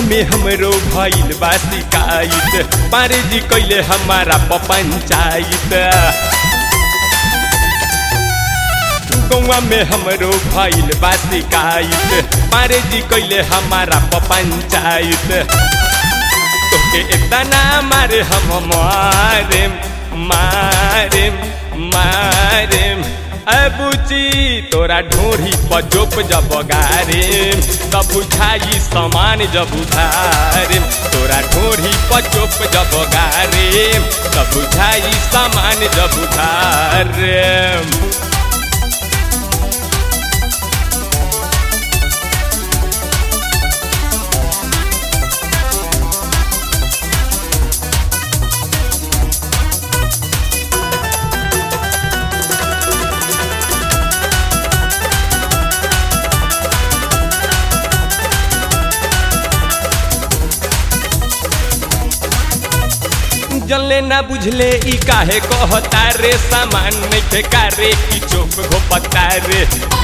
में हमरो भइल बा शिकायत पारे जी कैले हमारा पंचायत गौवा में हमरो भइल बा शिकायत पारे जी कैले हमारा पंचायत तोके इतना मारे हम मारे मारे मारे अबुची तोरा ढोरी पजोप जब गारे तब बुझाई समान जब उधारे तोरा ढोरी पचोप जब गारे तब बुझाई समान जब उधारे जले ना बुझले ई काहे कहता रे सामान नहीं कारे की चोप घोपता रे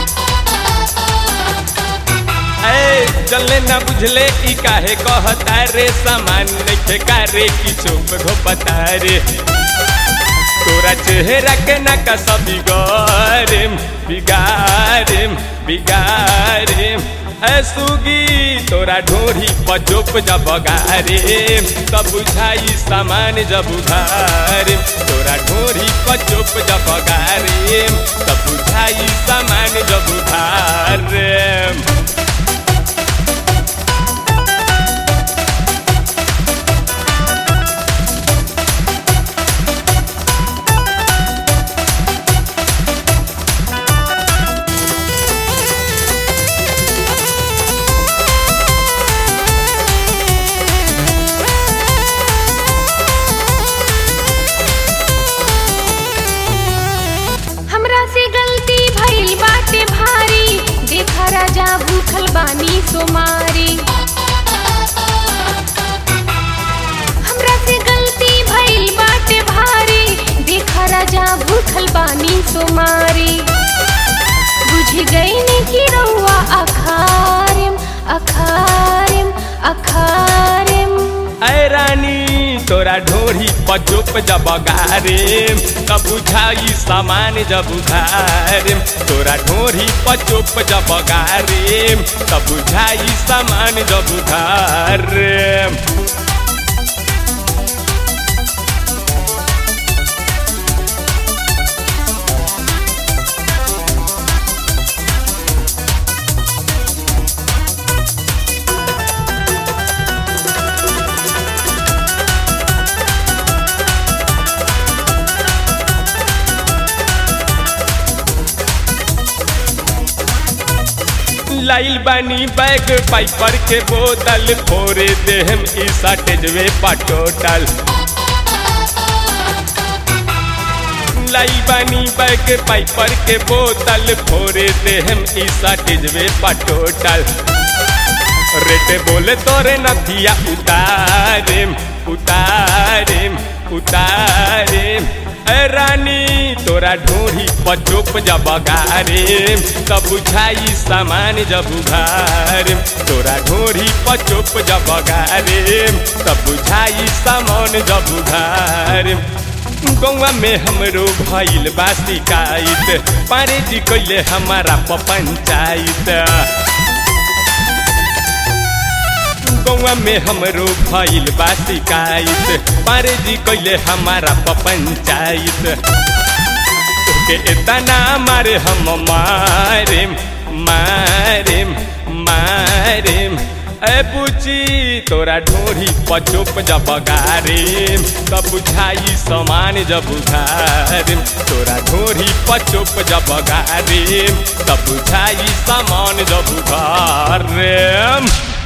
ए जले ना बुझले ई काहे कहता रे सामान नहीं कारे की चोप घोपता रे तोरा चेहरा के ना का सब बिगाड़ेम बिगाड़ेम बिगाड़ेम सुगी तोरा ढोरी पचोप जब गारे तब बुझाई सामान जब उधारे तोरा ढोरी पचोप जब गारे तब बुझाई सामान जब उधारे हमरा से गलती भइल बाटे भारी देखा राजा भूखल बानी सोमारी हमरा से गलती भइल बाटे भारी देखा राजा भूखल बानी सोमारी बुझ गई कि रउआ अखारिम अखारिम अखारिम ऐ रानी तोरा ढोरी पचोप जब गारे तब बुझाई सामान जब उधारे तोरा ढोरी पचोप जब गारे तब बुझाई सामान जब उधारे लाइल बानी बैग पाइपर के बोतल फोरे देहम ई साटेजवे पटोटल लाइल बानी बैग पाइपर के बोतल फोरे देहम ई साटेजवे पटोटल रेटे बोले तोरे नथिया उतारेम उतारेम उतारेम ए रानी तोरा ढोरी पचोप जब गारे तब बुझाई सामान जब उधारे तोरा ढोरी पचोप जब गारे तब बुझाई सामान जब उधारे गौवा में हमरो भइल बा शिकायत पारे जी कैले हमारा पंचायत गौवा में हमरो भइल बा शिकायत पारे जी कैले हमारा पंचायत तोके इतना मारे हम मारे मारे मारे ए बुची तोरा ढोरी पचोप जब गारे तब बुझाई समान जब उधारे तोरा ढोरी पचोप जब गारे तब बुझाई समान जब उधारे